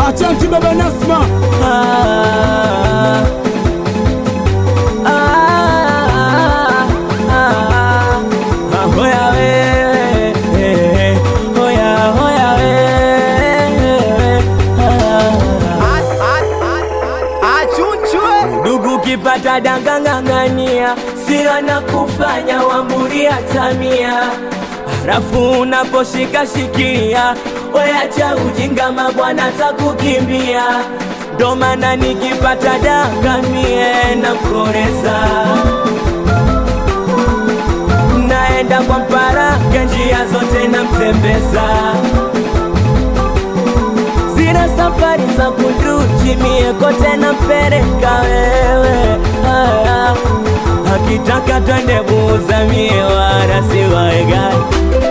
Achanti baba Nasma Ah, ah, ah, ah, hoya we, eh, hoya, hoya we, ah. Ndugu kipata dangang'ang'ania, sio na kufanya wambulia tamia, halafu unaposhika shikilia, weacha ujinga, mabwana takukimbia. Ndo maana nikipata danga mie namkoreza, naenda kwa mparaga, njia zote namtembeza zile safari za kunduchi mie kote nampeleka wewe haya akitaka twende buza mie wala siwaegai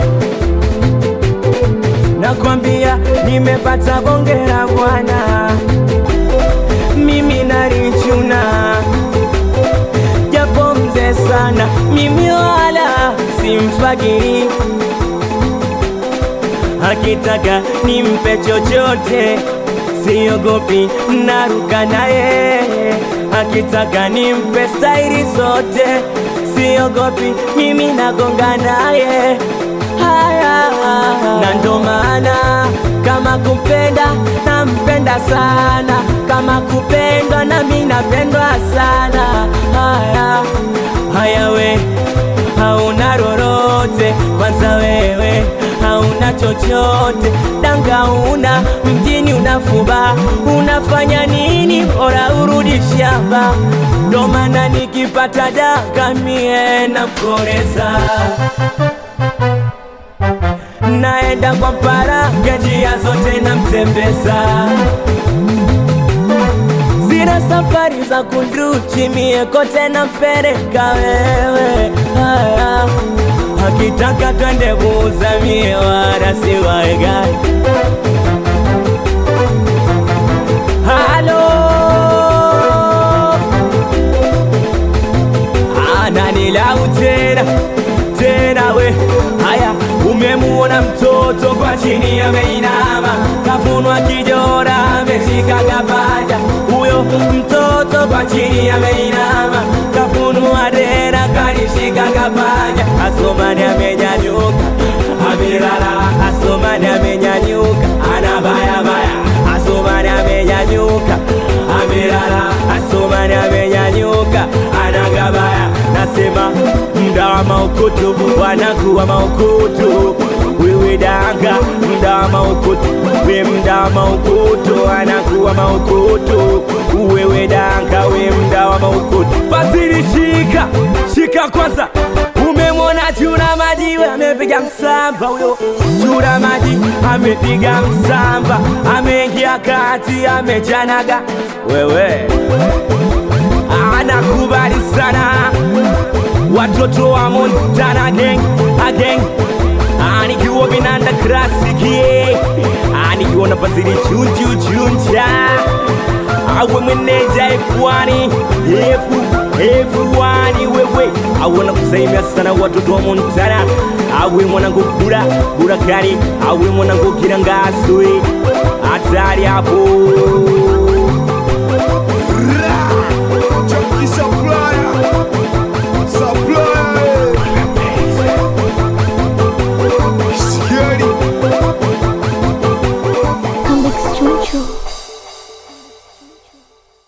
nakwambia nimepata bongera bwana mimi nalichuna japo mzee sana mimi wala simfagiri akitaka nimpe chochote siogopi naruka naye akitaka nimpe stairi zote siogopi mimi nagonga naye haya na ndo maana kama kupenda nampenda sana kama kupendwa nami napendwa sana haya haya we hauna lolote kwanza wewe hauna chochote danga una mjini unafuba unafanya nini bora urudi shamba ndo maana nikipata danga mie namkoreza naenda kwa mparaga njia zote namtembeza zile safari za kunduchi mie kote nampeleka wewe haya akitaka twende buza mie wala siwaegai halo ananilau tena tena we haya umemuona mtoto kwa chini ameinama kafunwa kijora ameshika kapaja huyo mtoto kwa chini ameinama kafunua dera kalishika kapaja asomani amenyanyuka amelala asomani amenyanyuka anabayabaya asomani amenyanyuka amelala asomani amenyanyuka anagabaya nasema mda wa maukutu wanakuwa maukutu wewe danga mda wa maukutu we mda wa maukutu wanakuwa maukutu wewe danga we mda wa maukutu fadhili shika shika kwanza umemwona chura maji we amepiga msamba huyo chura maji amepiga msamba ameingia kati amechanaga wewe anakubali sana watoto wa Montana gang gang anikiwa binanda klasiki anikiwa na fadhili chunchu chuncha awe meneja F1 F F1 wewe awe kusaimia sana watoto wa Montana awe mwanangu kura kura kari awe mwanangu kirangaswe hatari hapo